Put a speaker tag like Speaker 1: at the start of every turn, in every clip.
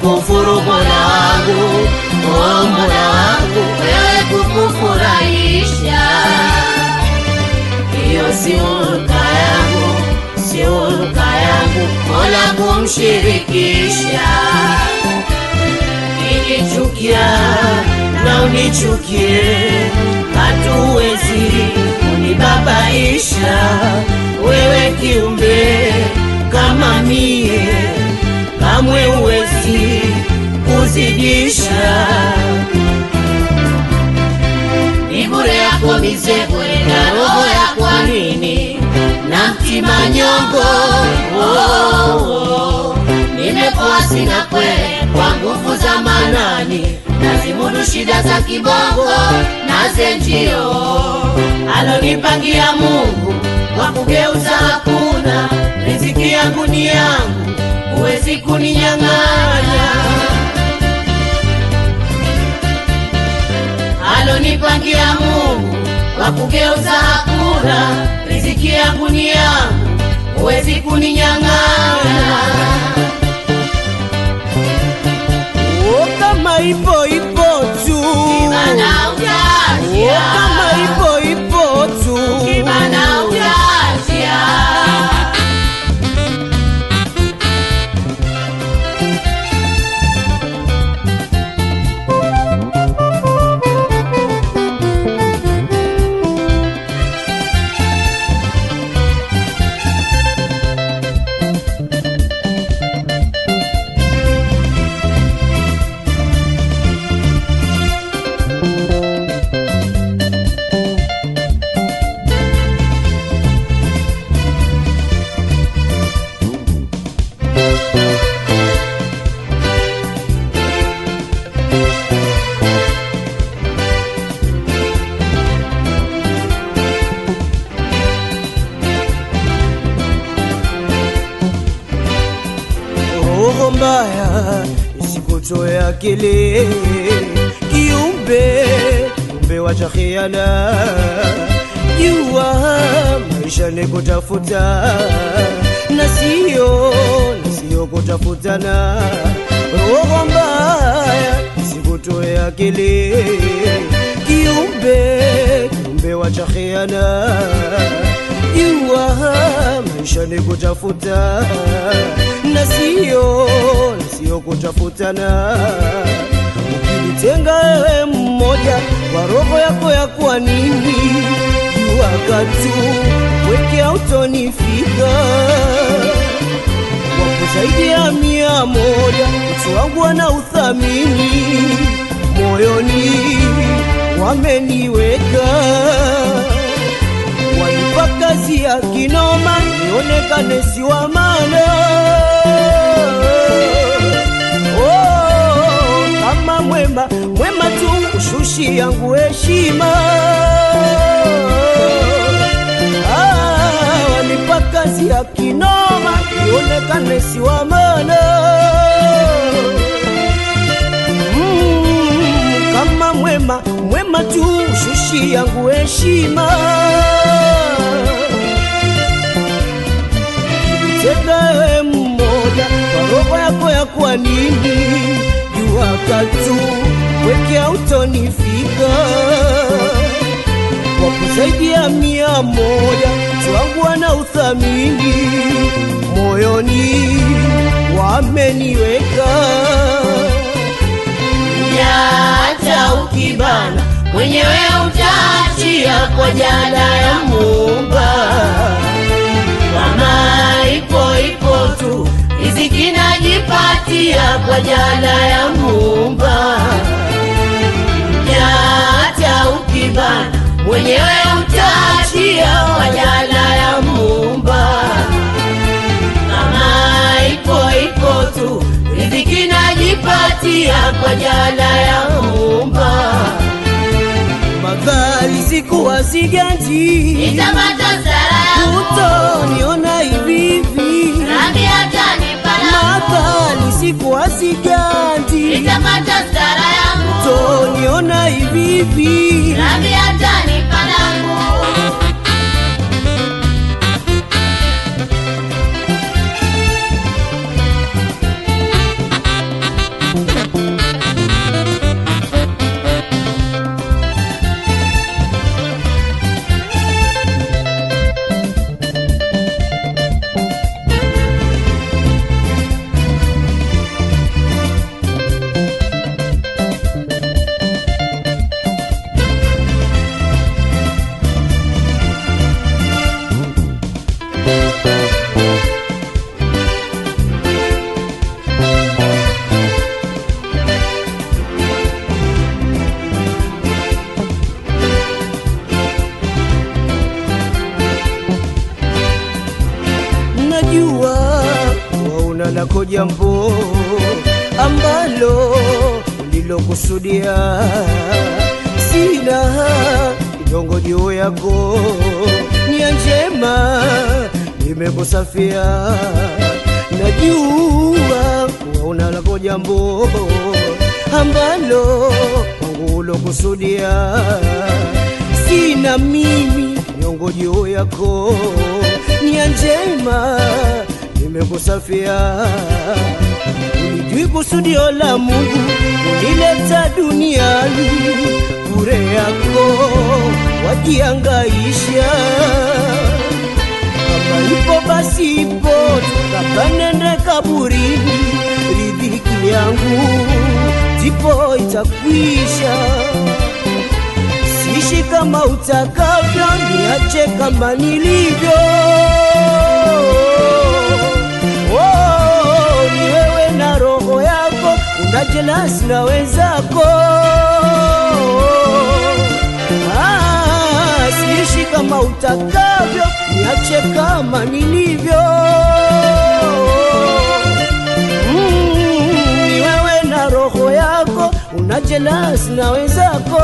Speaker 1: kukufuru Mola wangu, oh Mola wangu, wewe kukufurahisha, hiyo si hulka yangu, si hulka yangu, Mola kumshirikisha. Kinichukia na unichukie, hatuwezi kunibabaisha wewe kiumbe kama mie, kamwe uwezi kuzidisha. Ni bure yako mizebwe na roho ya kwa nini na mtima nyongo oh, oh. Nimepoa sina kwele kwa nguvu za manani, nazimudu shida za kibongo na zenjio alonipangia Mungu kwa kugeuza hakuna. Riziki yangu ni yangu, huwezi kuninyang'anya. Alonipangia Mungu kwa kugeuza hakuna. Riziki yangu ni yangu, huwezi kuninyang'anya.
Speaker 2: Oh, kama ipo ipo tu
Speaker 1: Kibana
Speaker 2: Oh,
Speaker 1: utaachia,
Speaker 2: kama ipo ipo tu
Speaker 1: kibana utaachia.
Speaker 2: roho mbaya isikutoe akili kiumbe kiumbe wacha khiana jua maisha ni kutafuta na sio na sio kutafutana roho mbaya isikutoe akili kiumbe kiumbe wacha khiana jua maisha ni kutafuta na sio na sio kutafutana. Ukinitenga wewe mmoja kwa roho yako ya kwa nini, jua katu weke autonifika wapo zaidi ya mia moja utu wangu ana uthamini moyoni wameniweka wanipa kazi ya kinoma nionekane si wa maana. Oh, kama mwema mwema tu ushushi yangu heshima Ah, wanipa kazi ya kinoma nionekane si wa maana. Mm, kama mwema mwema tu shushi yangu heshima tegawe mmoja kwa roho yako ya kwa nini jua katu weke autonifika wapo zaidi ya mia moja twangu wana uthamini moyoni wameniweka
Speaker 1: Nyata ukibana mwenyewe utaachia kwa jala ya Muumba. Kama ipo ipo tu riziki najipatia kwa jala ya Muumba. Nyata ukibana mwenyewe utaachia kwa jala ya Muumba. Kama ipo ipo tu riziki najipatia kwa jala ya Muumba.
Speaker 2: madhali sikuwa siganji
Speaker 1: Nitapata sara yangu
Speaker 2: utoniona hivi hivi
Speaker 1: Rabi atanipa langu
Speaker 2: madhali sikuwa siganji
Speaker 1: Nitapata sara yangu
Speaker 2: utoniona hivi hivi
Speaker 1: Rabi atanipa langu
Speaker 2: lako jambo ambalo ulilokusudia. Sina kinyongo juu yako, nia njema nimekusafia. Najua kuwa una lako jambo ambalo kwangu ulokusudia. Sina mimi nyongo juu yako, nia njema nimekusafia. Ulijui kusudio la Mungu unileta duniani, bure yako wajiangaisha. Kama ipo basi ipo, tukapanende kaburini, riziki yangu ndipo itakwisha. Sishi kama utakavyo, niache kama nilivyo. Oh, ni wewe na roho yako, una jelasi na wenzako. Ah, sishi kama utakavyo, niache kama nilivyo. Mm, ni wewe na roho yako, una jelasi na wenzako.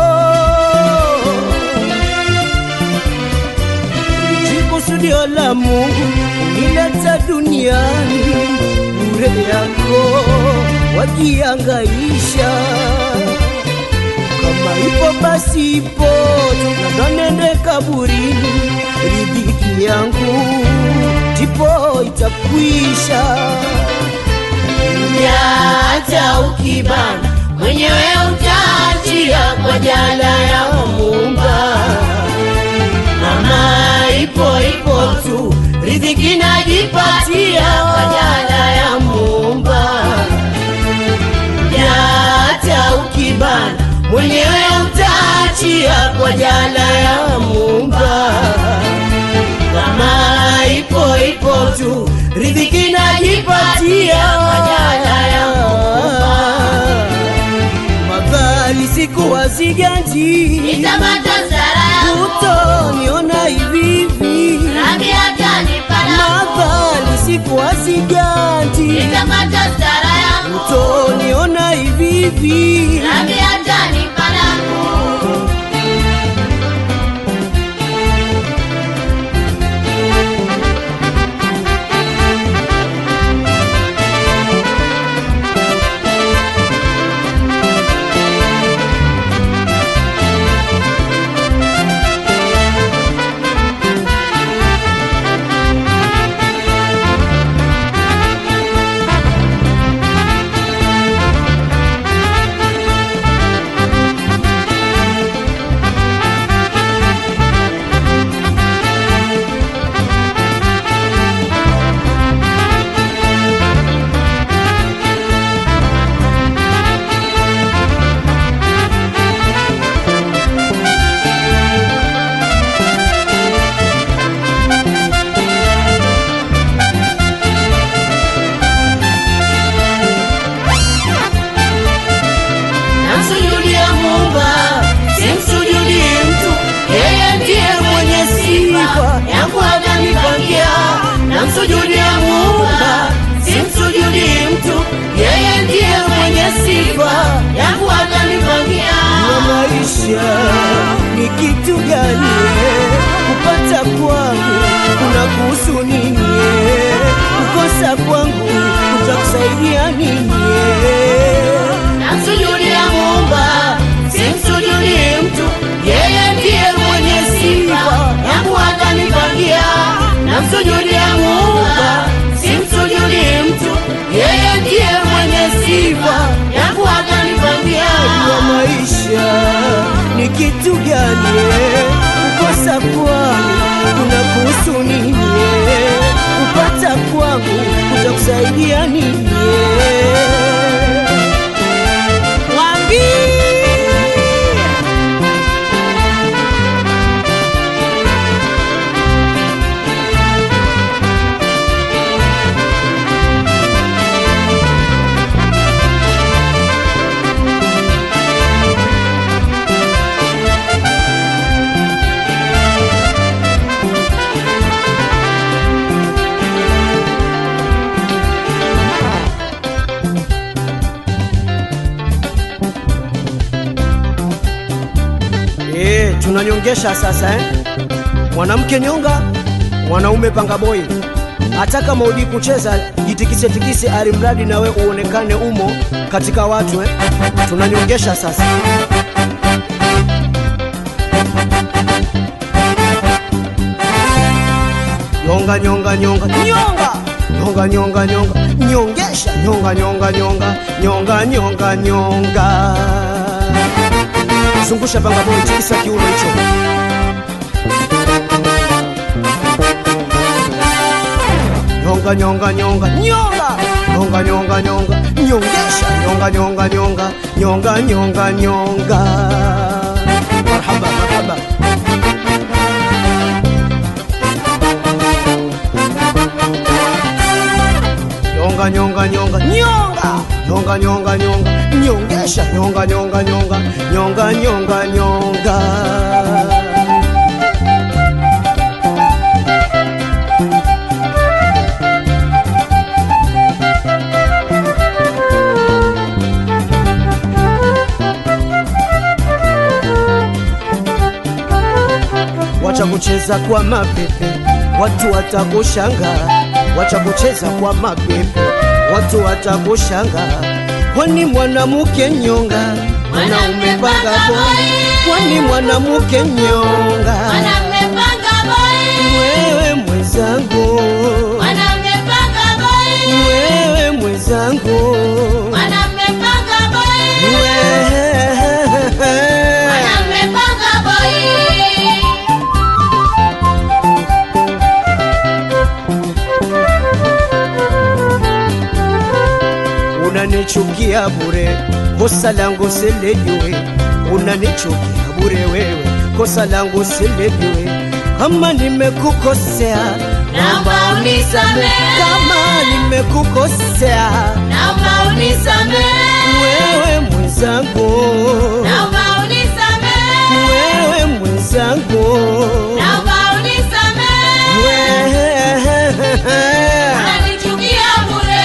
Speaker 2: Kusudio la Mungu unileta duniani, bure yako wajiangaisha. Kama ipo basi ipo, tunanende kaburini, riziki yangu ndipo itakwisha.
Speaker 1: hata ukibana mwenyewe utaachia kwa jala ya Muumba. Mama ipo ipo tu, riziki najipatia kwa jala ya Muumba. Hata ukibana mwenyewe utaachia kwa jala ya Muumba. Kama ipo ipo tu, riziki najipatia kwa jala ya Muumba.
Speaker 2: Madhali siku waziganji
Speaker 1: Nitamata sara yangu,
Speaker 2: utoniona hivi hivi
Speaker 1: rangi hata nipana
Speaker 2: Madhali siku waziganji
Speaker 1: Nitamata sara yangu,
Speaker 2: utoniona hivi hivi
Speaker 1: rangi hata nipana Namsujudia Muumba, simsujudi mtu, yeye ndiye mwenye sifa yangu atanipangia. Namsujudia Muumba, simsujudi mtu, yeye ndiye mwenye sifa yangu atanipangia.
Speaker 2: na maisha ni kitu gani? Kupata kwangu kuna kuhusu nini? Kukosa kwangu kutakusaidia nini?
Speaker 1: Namsujudia Muumba, simsujudi mtu, yeye ndiye mwenye sifa yangu atanipangia. Namsujudia Muumba, simsujudi mtu, yeye ndiye mwenye sifa yangu atanipangia.
Speaker 2: na maisha ni kitu gani? Kukosa kwangu kuna kuhusu nini? Kupata kwangu kutakusaidia nini? Mwambie tunanyongesha sasa eh? Mwanamke nyonga, mwanaume panga boy. Hata kama ujui kucheza, jitikise tikise, alimradi nawe uonekane umo katika watu eh? Tunanyongesha sasa. Nyonga nyonga nyonga nyonga nyonga nyonga nyonga nyongesha nyonga nyonga nyonga nyonga nyonga nyonga zungusha panga boy, tikisa kiuno hicho. Nyonga nyonga nyonga nyonga nyonga nyonga nyonga nyongesha nyonga nyonga nyonga nyonga nyonga nyonga marhaba marhaba nyonga nyonga nyonga nyonga nyonga nyonga nyonga nyongesha nyonga nyonga nyonga nyonga nyonga nyonga wacha kucheza kwa mapepe, watu watakushanga. Wacha kucheza kwa mapepe, watu watakushanga. Kwani mwanamke nyonga, mwanaume panga boy. Kwani mwanamke nyonga,
Speaker 1: Mwanaume panga boy,
Speaker 2: wewe mwenzangu,
Speaker 1: mwanaume panga boy,
Speaker 2: wewe mwenzangu,
Speaker 1: mwanaume panga boy,
Speaker 2: wewe
Speaker 1: mwanaume panga boy.
Speaker 2: unanichukia bure, kosa langu silijui. Unanichukia bure wewe, kosa langu silijui. Kama nimekukosea,
Speaker 1: Naomba unisamehe,
Speaker 2: kama nimekukosea,
Speaker 1: naomba unisamehe,
Speaker 2: wewe mwenzangu,
Speaker 1: naomba unisamehe,
Speaker 2: wewe mwenzangu,
Speaker 1: naomba unisamehe.
Speaker 2: wewe
Speaker 1: Unanichukia bure.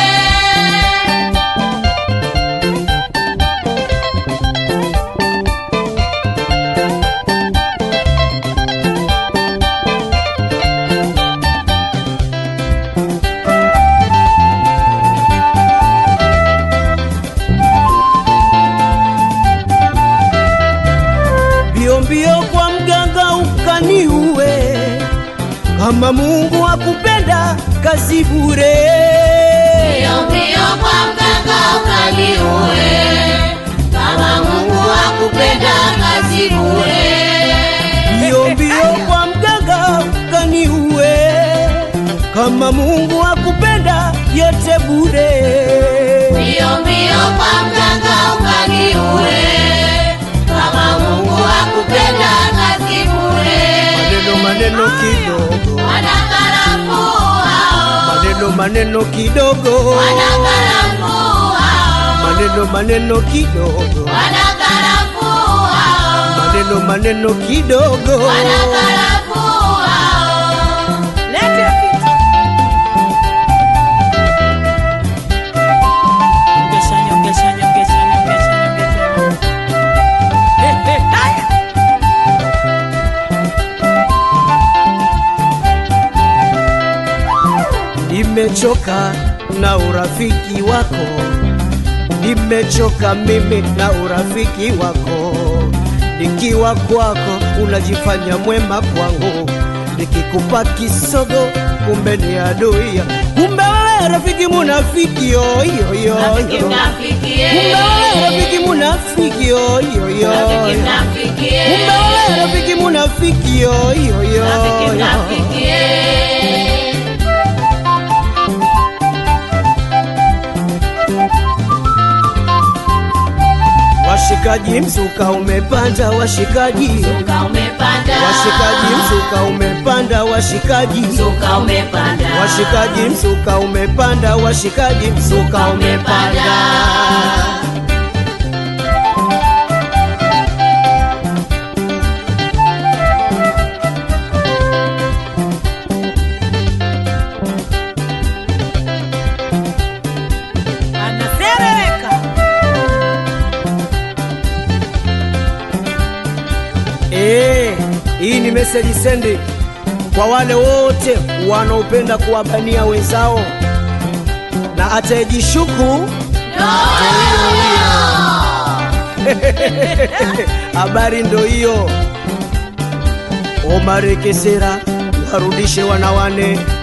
Speaker 2: mbio mbio kwa mganga ukaniue, kama Mungu akupenda kazi bure.
Speaker 1: Mbio mbio kwa mganga ukaniue, kama Mungu akupenda kazi bure.
Speaker 2: Mbio mbio kwa mganga ukaniue, kama Mungu akupenda yote bure.
Speaker 1: Mbio mbio kwa mganga ukaniue, kama Mungu akupenda kazi bure.
Speaker 2: Maneno maneno kidogo,
Speaker 1: Wanakarafuu hao,
Speaker 2: maneno maneno kidogo,
Speaker 1: wanakarafuu hao,
Speaker 2: maneno maneno kidogo,
Speaker 1: wanakarafuu hao,
Speaker 2: maneno maneno kidogo.
Speaker 1: wanakarafuu hao.
Speaker 2: Lete vitu.
Speaker 3: Nyongesha, nyongesha, nyongesha, nyongesha, nyongesha. Eh, eh, haya.
Speaker 2: Nimechoka na urafiki wako, nimechoka mimi na urafiki wako. Nikiwa kwako unajifanya mwema kwangu, nikikupa kisogo kumbe ni adui. Kumbe wewe rafiki munafiki yo yo yo
Speaker 1: Rafiki
Speaker 2: yo.
Speaker 1: mnafikie.
Speaker 2: Kumbe wewe rafiki munafiki yo yo yo
Speaker 1: Rafiki
Speaker 2: yo.
Speaker 1: mnafikie.
Speaker 2: Kumbe wewe rafiki munafiki yo yo yo
Speaker 1: Rafiki
Speaker 2: yo.
Speaker 1: mnafikie.
Speaker 2: Washikaji, mzuka umepanda, washikaji,
Speaker 1: Mzuka umepanda.
Speaker 2: washikaji, mzuka umepanda, washikaji,
Speaker 1: Mzuka umepanda.
Speaker 2: washikaji, mzuka umepanda, washikaji, mzuka umepanda.
Speaker 3: Anaserereka.
Speaker 2: Eh, Hii ni message sendi kwa wale wote wanaopenda kuwabania wenzao na atayejishuku habari ndo hiyo. Omar Kesera warudishe wanawane